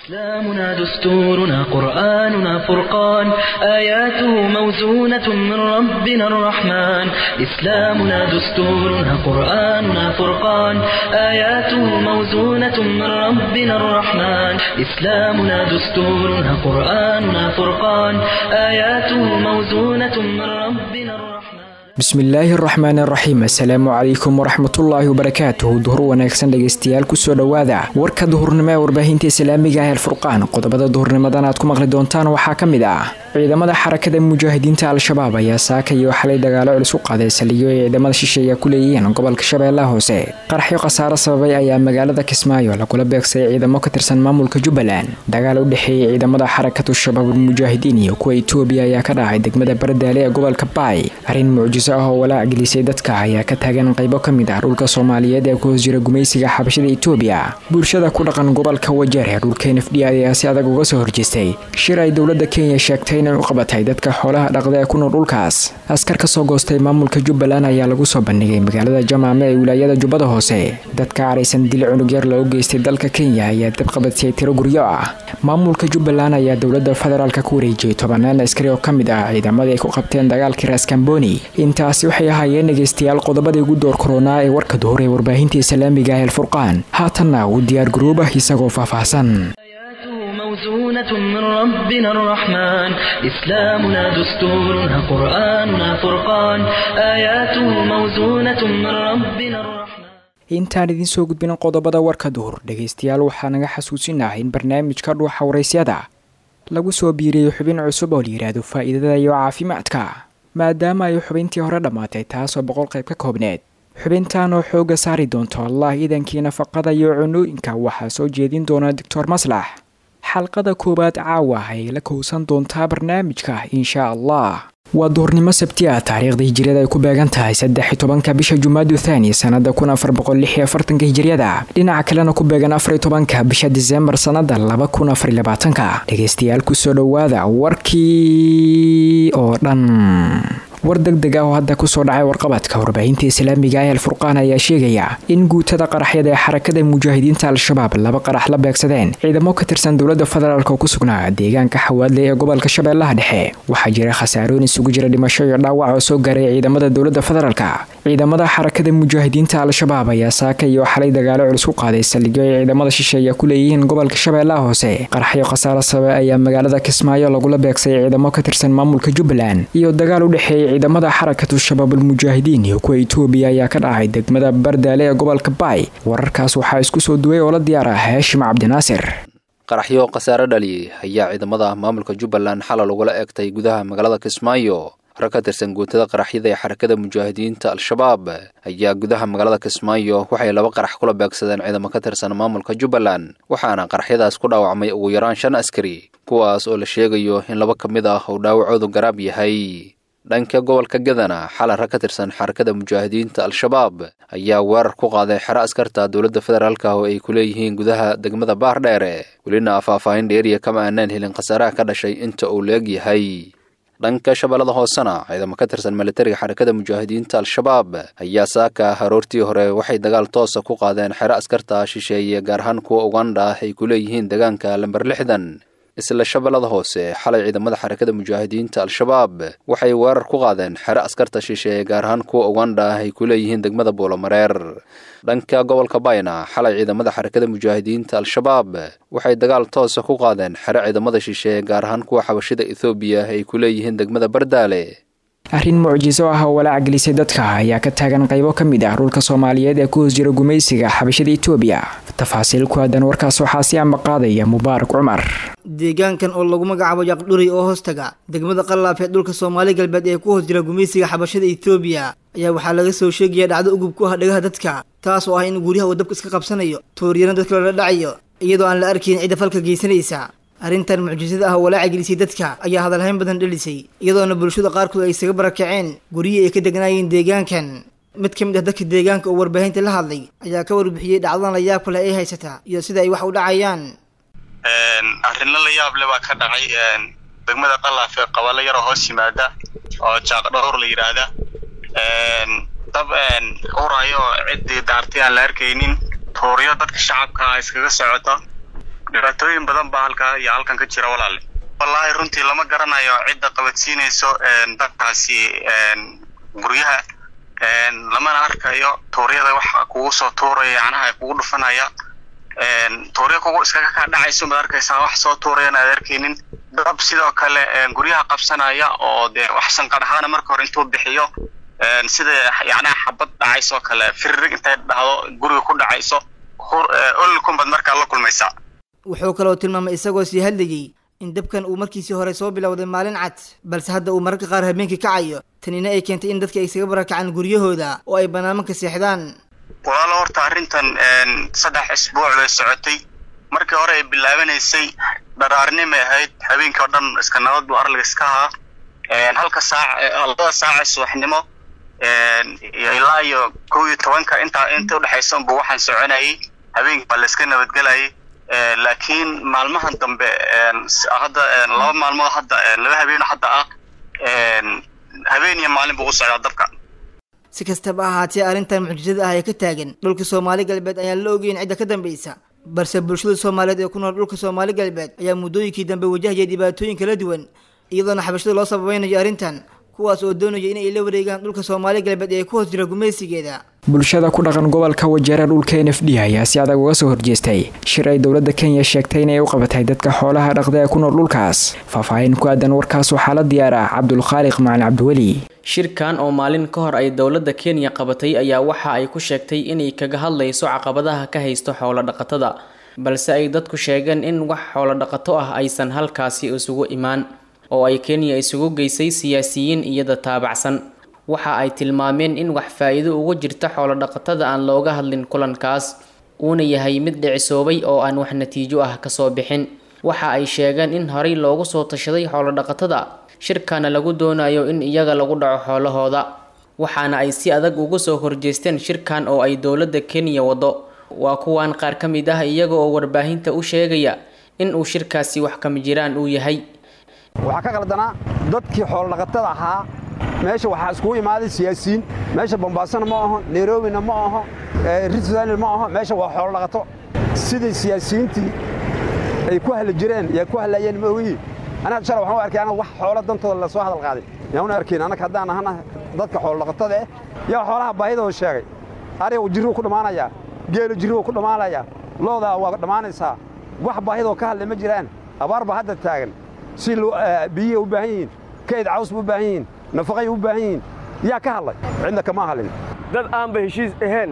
إسلامنا دستورنا قرآننا فرقان آياته موزونة من ربنا الرحمن إسلامنا دستورنا قرآننا فرقان آياته موزونة من ربنا الرحمن إسلامنا دستورنا قرآننا فرقان آياته موزونة من ربنا الرحمن bismillaahi araxmaan araxiim assalaamu calaykum waraxmatullaahi wabarakaatuhu duhur wanaagsan dhegaystayaal kusoo dhowaada warka duhurnimo ee warbaahinta islaamiga ah alfurqaan qodobada duhurnimadan aad ku maqli doontaan waxaa ka mid ah ciidamada xarakada mujaahidiinta al-shabaab ayaa saaka iyo xalay dagaalo culus u qaaday saldhigyo ay ciidamada shisheeya ku leeyihiin gobolka shabeellaha hoose qaraxyo khasaaro sababay ayaa magaalada kismaayo lagula beegsay ciidamo ka tirsan maamulka jubbaland dagaal u dhexeeyay ciidamada xarakatu shabaabul mujaahidiin iyo kuwa itoobiya ayaa ka dhacay degmada bardaale ee gobolka baay arrin mucjiso ah oo walaac gelisay dadka ayaa ka taagan qaybo ka mid ah dhulka soomaaliyeed ee ku hoos jira gumaysiga xabashada itoobiya bulshada ku dhaqan gobolka wajeer ee dhulka n f d ayaa si adag uga soo horjeestay shir ay dowladda kenya sheegtay inay u qabatay dadka xoolaha dhaqda ee ku nool dhulkaas askar ka soo goostay maamulka jubbaland ayaa lagu soo bandhigay magaalada jamaame ee wilaayada jubbada hoose dadka caraysan dil cunug yar loogu geystay dalka kenya ayaa dab qabadsiyay tiro guryo ah maamulka jubbaland ayaa dowladda federaalka ku wareejiyey tobanaan askari oo ka mid ah ciidamadii ay ku qabteen dagaalkii raskamboni intaasi waxay ahaayeen dhegaystayaal qodobadii ugu door koronaa ee warka duhur ee warbaahinta islaamiga ah alfurqaan haatanna uu diyaar garoobah isagoo faahfaahsan موزونة من ربنا الرحمن إسلامنا دستورنا قرآننا فرقان آياته موزونة من ربنا الرحمن intaan idiin soo gudbin qodobada warka duhur dhegaystayaal waxaa naga xasuusinaha in barnaamijka dhuuxa waraysyada lagu soo biiriyey xubin cusub oo la yidhaahdo faa'iidada iyo caafimaadka maadaama ay xubintii hore dhammaatay taasoo boqol qayb ka koobneed xubintan oo xooga saari doonto allah iidankii nafaqada iyo cunooyinka waxaa soo jeedin doona doctor maslax xalqada koowaad caawa ay la kowsan doontaa barnaamijka insha allah waa duhurnimo sabti ah taariikhda hijiriyada ay ku beegan tahay saddex iyo tobanka bisha jumaadu thaani sanada kun afar boqol lix iyo afartanka hijiriyada dhinaca kalena ku beegan afar iyo tobanka bisha diseembar sanada laba kun afar iyo labaatanka dhegaystayaal kusoo dhowaada warkii oo dhan war deg deg ah oo hadda kusoo dhacay warqabadka warbaahinta islaamiga ah alfurqaan ayaa sheegaya in guutada qaraxyada ee xarakada mujaahidiinta al-shabaab laba qarax la beegsadeen ciidamo ka tirsan dowladda federaalk oo ku sugnaa deegaanka xawaadle ee gobolka shabeellaha dhexe waxaa jira khasaarooyin isugu jira dhimasho iyo dhaawac oo soo gaaray ciidamada dowladda federaalka ciidamada xarakada mujaahidiinta al-shabaab ayaa saaka iyo xalay dagaalo culus u qaaday saldhigyo ay ciidamada shisheeya ku leeyihiin gobolka shabeellaha hoose qaraxyo khasaaro sababay ayaa magaalada kismaayo lagula beegsay ciidamo ka tirsan maamulka jubbaland iyo dagaal u dhexeeyay ciidamada xarakatu shabaabul mujaahidiin iyo kuwa itoobiya ayaa ka dhacay degmada bardaale ee gobolka baay wararkaas waxaa isku soo duway oo la diyaar ah haashim cabdinaasir qaraxyo khasaare dhaliyey ayaa ciidamada maamulka jubbaland xalal ugala eegtay gudaha magaalada kismaayo rag ka tirsan guutada qaraxyada ee xarakada mujaahidiinta al-shabaab ayaa gudaha magaalada kismaayo waxay laba qarax kula beegsadeen ciidamo ka tirsan maamulka jubbaland waxaana qaraxyadaas ku dhaawacmay ugu yaraan shan askari kuwaas oo la sheegayo in laba ka mid ah uu dhaawacoodu garaab yahay dhanka gobolka gadana xalay rag ka tirsan xarakada mujaahidiinta al-shabaab ayaa weerar ku qaaday xero askarta dowladda federaalka oo ay ku leeyihiin gudaha degmada baardheere welina faahfaahin dheeriya kama aanaan helin khasaaraha ka dhashay inta uu la-eg yahay dhanka shabeellada hoosena ciidamo ka tirsan militariga xarakada mujaahidiinta al-shabaab ayaa saaka haroortii hore waxay dagaal toosa ku qaadeen xero askarta shisheeye gaar ahaan kuwa ugandha ah ay ku leeyihiin deegaanka lamber lixdan isla shabeellada hoose xalay ciidamada xarakada mujaahidiinta al-shabaab waxay weerar ku qaadeen xero askarta shisheeye gaar ahaan kuwa ugandha ah ay ku leeyihiin degmada buulomareer dhanka gobolka bayna xalay ciidamada xarakada mujaahidiinta al-shabaab waxay dagaal toosa ku qaadeen xero ciidamada shisheeye gaar ahaan kuwa xabashida ethoobiya ay ku leeyihiin degmada bardaale arrin mucjiso ah oo walaac gelisay dadka ayaa ka taagan qaybo ka mid ah dhulka soomaaliyeed ee ku hoos jira gumaysiga xabashada itoobiya tafaasiil ku aadan warkaas waxaa si amba qaadaya mubaarak cumar deegaankan oo lagu magacaabo yaqdhuri oo hoostaga degmada qallaaf ee dhulka soomaali galbeed ee ku hoos jira gumaysiga xabashada itoobiya ayaa waxaa laga soo sheegaya dhacdo ugub ku ah dhagaha dadka taas oo ah in guryaha uu dabka iska qabsanayo tooriyana dadka loola dhacayo iyadoo aan la arkayn cidda falka geysanaysa arrintan mucjisada ah oo walaaca gelisay dadka ayaa hadalhayn badan dhelisay iyadoona bulshada qaarkood ay isaga barakaceen guryihii ay ka degnaayeen deegaankan mid ka mid ah dadka deegaanka oo warbaahinta la hadlay ayaa ka warbixiyey dhacdadan la yaabka leh ay haysataa iyo sida ay wax u dhacayaan arrinla la yaab le baa ka dhacay degmada qalaaf ee qabalo yaroo hoos yimaada oo jaaqdhowr la yidhaahda dab urayo oo ciddii daartay aan la arkaynin tuuryo dadka shacabka iskaga socota dhibaatooyin badan baa halkaa iyo halkan ka jira walaale wallaahi runtii lama garanayo cidda qabadsiinayso dadkaasi guryaha lamana arkayo tuuryada waxa kugu soo tuuraya yacnaha kugu dhufanaya tuurya kugu iskaga kaa dhacayso maad arkaysaa wax soo tuurayana aad arkaynin dab sidoo kale guryaha qabsanaya oo dee wax sanqadh ahaana marka hore intuu bixiyo sida yacnaha xabad dhacaysoo kale firirig intay dhahdo guriga ku dhacayso olkunbaad markaa la kulmaysaa wuxuu kaloo tilmaamay isagoo sii hadlayay in dabkan uu markiisii hore soo bilowday maalin cad balse hadda uu mararka qaar habeenkii kacayo tanina ay keentay in dadka ay isaga barakacaan guryahooda oo ay banaamanka seexdaan walaalo horta arrintan saddex isbuuc bay socotay markii hore ay bilaabanaysay dharaarnimay ahayd habeenkii oo dhan iska nabad buu arliga iska ahaa halka saac labada saaca subaxnimo ilaa iyo kow iyo tobanka intaa inta udhexaysa unbu waxaan soconayay habeenkii baa la iska nabadgelayay laakiin maalmahan dambe hadda laba maalmood hadda laba habeeno hadda ah habeen iyo maalin buu u socdaa dabka si kastaba ahaatee arrintan mucjisada ah ee ka taagan dhulka soomaali galbeed ayaan la ogeyn cidda ka dambaysa balse bulshada soomaaliyeed ee ku nool dhulka soomaali galbeed ayaa muddooyinkii dambe wajahaya dhibaatooyin kala duwan iyadoona xabashada loo sababaynayo arrintan kuwaas oo doonaya in ay la wareegaan dhulka soomaali galbeed ee ku hoos jira gumaysigeeda bulshada ku dhaqan gobolka wajeera dhulka n f d ayaa si adag uga soo horjeestay shir ay dowladda kenya sheegtay inay u qabatay dadka xoolaha dhaqda ee ku nool dhulkaas faahfaahin ku aadan warkaas waxaa la diyaar ah cabdulkhaaliq macalin cabdiweli shirkan oo maalin ka hor ay dowladda kenya qabatay ayaa waxa ay ku sheegtay inay kaga hadlayso caqabadaha ka haysto xoolo dhaqatada balse ay dadku sheegeen in wax xoolo dhaqato ah aysan halkaasi isugu imaan oo ay kenya isugu geysay siyaasiyiin iyada taabacsan waxa ay tilmaameen in wax faa-iido ugu jirta xoolo dhaqatada aan looga hadlin kulankaas uuna yahay mid dhicisoobay oo aan wax natiijo ah kasoo bixin waxa ay sheegeen in horey loogu soo tashaday xoolo dhaqatada shirkana lagu doonayo in iyaga lagu dhaco xoolahooda waxaana ay si adag uga soo horjeesteen shirkan oo ay dowladda kenya wado waa kuwan qaar ka mid ah iyaga oo warbaahinta u sheegaya in uu shirkaasi wax kama jiraan uu yahay waxaa ka qaldanaa dadkii xoolodhaqatada ahaa meesha waxaa iskugu imaaday siyaasiyiin meesha bombaasona ma aho nairobina ma aho ritzdanil ma aho meesha waa xoolodhaqato sidai siyaasiyiintii ay ku hadli jireen yaa ku hadlayeen ma ogihi anaga shala waxaan u arkay anaga wax xoolo dantooda la soo hadal qaaday yaan una arkayn annaga haddaan ahana dadka xoolodhaqatada eh yaa xoolaha baahidooda sheegay ariga jirruu ku dhammaanayaa geelu jirruu ku dhammaanayaa loodaa waa dhammaanaysaa wax baahidoo ka hadlay ma jiraan abaar baa hadda taagan si biyihii u baahan yihiin kayd caws ba u baahan yihiin nafaqay u baahan yihiin yaa ka hadlay cidna kama hadlin dad aanba heshiis ahayn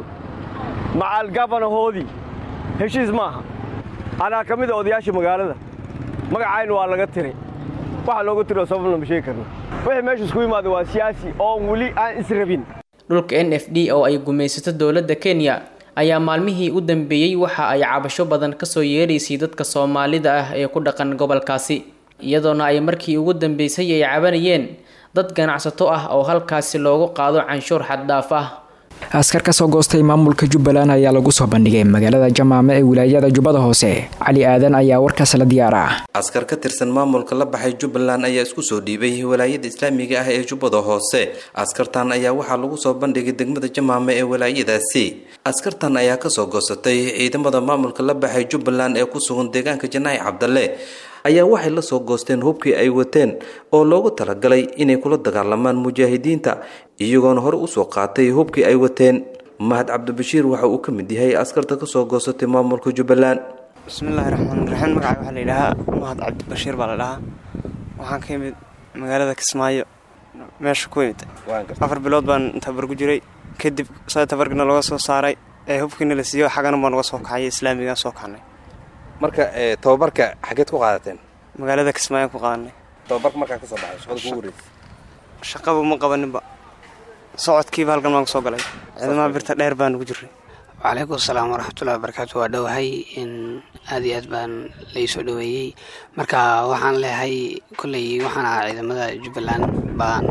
macaal gabanahoodii heshiis maaha anaa ka mida odayaasha magaalada magacayna waa laga tiray waxa looga tiro sababna ma sheegi karna wixii meesha isku yimaaday waa siyaasi oon weli aan israbin dhulka n f d oo ay gumaysato dowladda kenya ayaa maalmihii u dambeeyey waxa ay cabasho badan kasoo yeeraysay dadka soomaalida ah ee ku dhaqan gobolkaasi iyadoona ay markii ugu dambeysay ay cabanayeen dad ganacsato ah oo halkaasi loogu qaado canshuur xaddhaaf ah askar kasoo goostay maamulka jubbaland ayaa lagu soo bandhigay magaalada jamaame ee wilaayada jubbada hoose cali aadan ayaa warkaas la diyaar ah askar ka tirsan maamulka la baxay jubbaland ayaa isku soo dhiibay walaayada islaamiga ah ee jubbada hoose askartan ayaa waxaa lagu soo bandhigay degmada jamaame ee walaayadaasi askartan ayaa kasoo goosatay ciidamada maamulka la baxay jubbaland ee ku sugan deegaanka janaahi cabdalle ayaa waxay la soo goosteen hubkii ay wateen oo loogu talagalay inay kula dagaalamaan mujaahidiinta iyagoona hore usoo qaatay hubkii ay wateen mahad cabdibashiir waxa uu ka mid yahay askarta kasoo goosatay maamulka jubbaland bismillaahi raxmaan raxiim magaca waxaa la yidhaahaa mahad cabdibashiir baa la dhahaa waxaan ka imid magaalada kismaayo meesha ku imid afar bilood baan tabar ku jiray kadib sa tabarkina laga soo saaray ee hubkiina la siiyo xagana baan uga soo kacay islaamigaan soo kacnay marka tababarka xageed ku qaadateen magaalada kismaayo ku qaadanay tababarka markaa kasoo baxay shaqada kugu horeysa shaqaba ma qabaninba socodkiiba halkan baan kusoo galay ciidamaha birta dheer baan ugu jiray wacalaykum asalaam waraxmatullahi wabarakaatu waa dhowahay in aad iyo aad baan laysoo dhoweeyey marka waxaan leehay kolley waxaan ahaa ciidamada jubbaland baan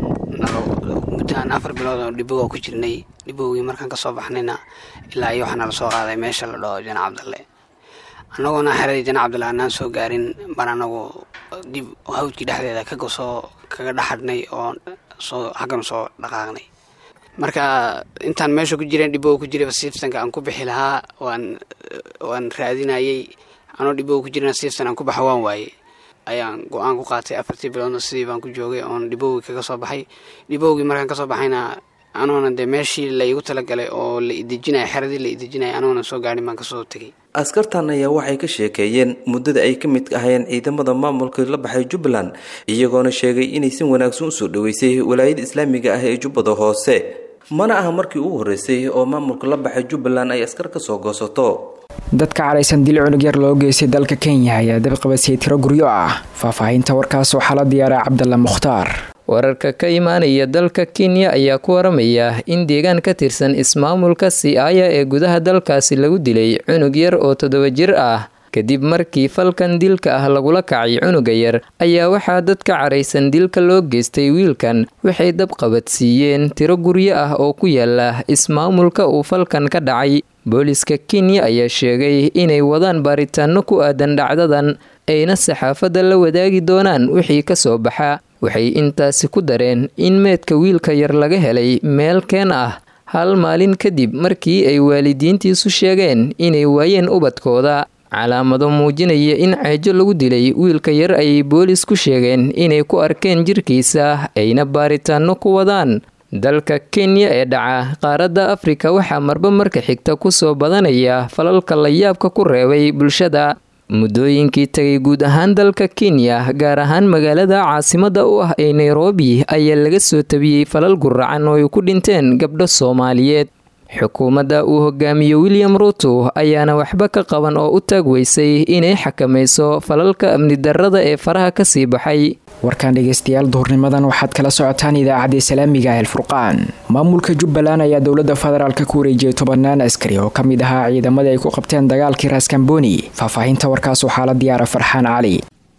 muddaaan afar bilood oo dhiboga ku jirnay dhibowgii markaan kasoo baxnayna ilaa iyo waxaana lasoo qaaday meesha la dhaho jana cabdalle annagoona xeradii jana cabdalle aanaan soo gaarin baan anagu dib hawdkii dhexdeeda kagasoo kaga dhaxadhnay oo soo xaggan soo dhaqaaqnay marka intaan meesha ku jireen dhiboo ku jirayba siftanka aan ku bixi lahaa waan waan raadinayey anoo dhibooga ku jirna siifsan aan ku baxa waan waaye ayaan go-aan ku qaatay afartii biloodna sidii baan ku joogay oon dhibowgii kaga soo baxay dhibowgii markaan kasoo baxayna anoona dee meeshii la iigu talagalay oo la idejinaya xeradii la idejinaya anoona soo gaadhin baan kasoo tegay askartan ayaa waxay ka sheekeeyeen muddada ay ka mid ahayeen ciidamada maamulka la baxay jubbaland iyagoona sheegay inay si wanaagsan usoo dhaweysay walaayada islaamiga ah ee jubbada hoose mana aha markii ugu horreysay oo maamulka la baxay jubbaland ay askar ka soo goosato dadka caraysan dil cunug yar loo geystay dalka kenya ayaa dabqabasiyay tiro guryo ah faahfaahinta warkaas waxaa la diyaaray cabdalla mukhtaar wararka ka imaanaya dalka kenya ayaa ku waramaya in deegaan ka tirsan ismaamulka siaya ee gudaha dalkaasi lagu dilay cunug yar oo toddoba jir ah kadib markii falkan dilka ah lagula kacay cunuga yar ayaa waxaa dadka caraysan dilka loo geystay wiilkan waxay dabqabadsiiyeen tiro guryo ah oo ku yaala ismaamulka uu falkan ka dhacay booliska kenya ayaa sheegay inay wadaan baaritaano ku aadan dhacdadan ayna saxaafadda la wadaagi doonaan wixii ka soo baxa waxay intaasi ku dareen in meedka wiilka yar laga helay meel keen ah hal maalin kadib markii ay waalidiintiisu sheegeen inay waayeen ubadkooda calaamado muujinaya in ceejo lagu dilay wiilka yar ayay boolis ku sheegeen inay ku arkeen jirkiisa ayna baaritaano ku wadaan dalka kenya ee dhaca qaaradda afrika waxaa marba marka xigta kusoo badanaya falalka layaabka ku reebay bulshada muddooyinkii tagay guud ahaan dalka kenya gaar ahaan magaalada caasimada u ah ee nairobi ayaa laga soo tabiyey falal guracan oo ay ku dhinteen gabdho soomaaliyeed xukuumadda uu hogaamiyo william ruto ayaana waxba ka qaban oo u taag weysay inay xakamayso falalka amni darrada ee faraha kasii baxay warkaan dhegeystayaal duhurnimadan waxaad kala socotaan idaacadda islaamiga el furqaan maamulka jubbaland ayaa dowladda federaalk ku wareejiyay tobanaan askari oo ka mid ahaa ciidamadii ay ku qabteen dagaalkii raskamboni faahfaahinta warkaas waxaa la diyaara farxaan cali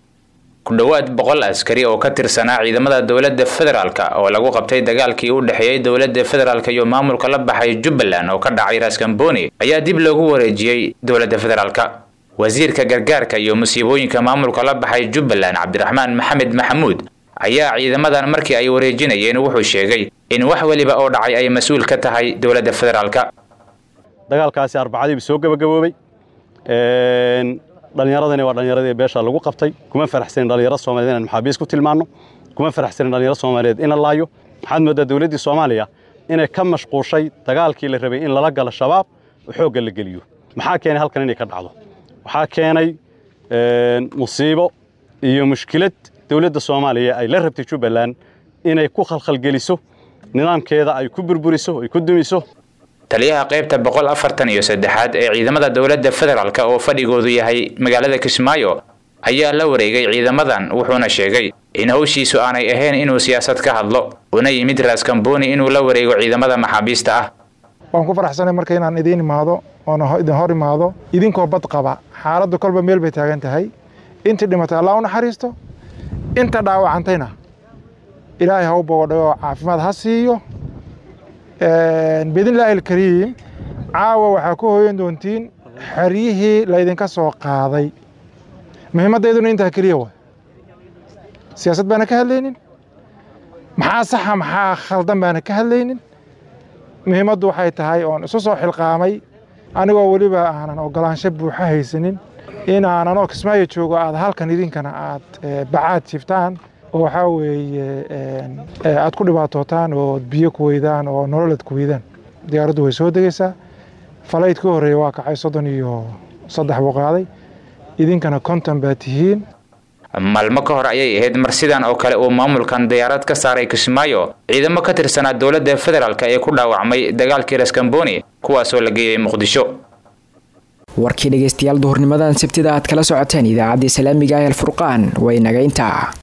ku dhowaad boqol askari oo ka tirsanaa ciidamada dowladda federaalk oo lagu qabtay dagaalkii u dhexeeyey dowladda federaalk iyo maamulka la baxay jubbaland oo ka dhacay raskamboni ayaa dib loogu wareejiyey dowladda federaalk wasiirka gargaarka iyo musiibooyinka maamulka la baxay jubbaland cabdiraxmaan maxamed maxamuud ayaa ciidamadan markii ay wareejinayeen wuxuu sheegay in wax weliba oo dhacay ay mas-uul ka tahay dowladda federaalk dagaalkaasi arbacadiiba soo gabagaboobay dhallinyaradani waa dhallinyaradii beesha lagu qabtay kuma faraxsanin dhallinyaro soomaliyeed inaan maxaabiis ku tilmaanno kuma faraxsanin dhallinyaro soomaaliyeed in la laayo waxaad mooddaa dowladdii soomaaliya inay ka mashquushay dagaalkii la rabay in lala galo shabaab oo xoogga la geliyo maxaa keenay halkan inay ka dhacdo waxaa keenay musiibo iyo mushkilad dowladda soomaaliya ay la rabtay jubbaland inay ku khalkhalgeliso nidaamkeeda ay ku burburiso ay ku dumiso taliyaha qaybta boqol afartan iyo saddexaad ee ciidamada dowladda federaalk oo fadhigoodu yahay magaalada kismaayo ayaa la wareegay ciidamadan wuxuuna sheegay in howshiisu aanay ahayn inuu siyaasad ka hadlo una yimid raaskamboni inuu la wareego ciidamada maxaabiista ah waan ku faraxsanay marka inaan idiin imaado oona idin hor imaado idinkoo bad qaba xaaladdu kolba meel bay taagan tahay intii dhimatay allah u naxariisto inta dhaawacantayna ilaahay ha u bogodhayo oo caafimaad ha siiyo biidnillaahi alkariim caawa waxaa ku hooyan doontiin xeryihii laydinka soo qaaday muhiimaddayduna intaa keliya waay siyaasad baana ka hadlaynin maxaa saxa maxaa khaldan baana ka hadlaynin muhiimaddu waxay tahay oon isu soo xilqaamay anigoo weliba aanan ogolaansho buuxa haysanin in aanan oo kismaayo joogo aad halkan idinkana aad bacaad jiftaan oo waxaa weeye aad ku dhibaatootaan oo biyo ku weydaan oo nololad ku weydaan diyaaraddu way soo degaysaa falayd ka horreeya waa kacay soddon iyo saddex buu qaaday idinkana konton baa tihiin maalmo ka hor ayay ahayd mar sidan oo kale uu maamulkan diyaarad ka saaray kismaayo ciidamo ka tirsanaa dowladda federaalk ee ku dhaawacmay dagaalkii raskamboni kuwaasoo la geeyey muqdisho warkii dhegeystayaal duhurnimadan sabtida aad kala socoteen idaacadda islaamiga ah el furqaan way naga intaa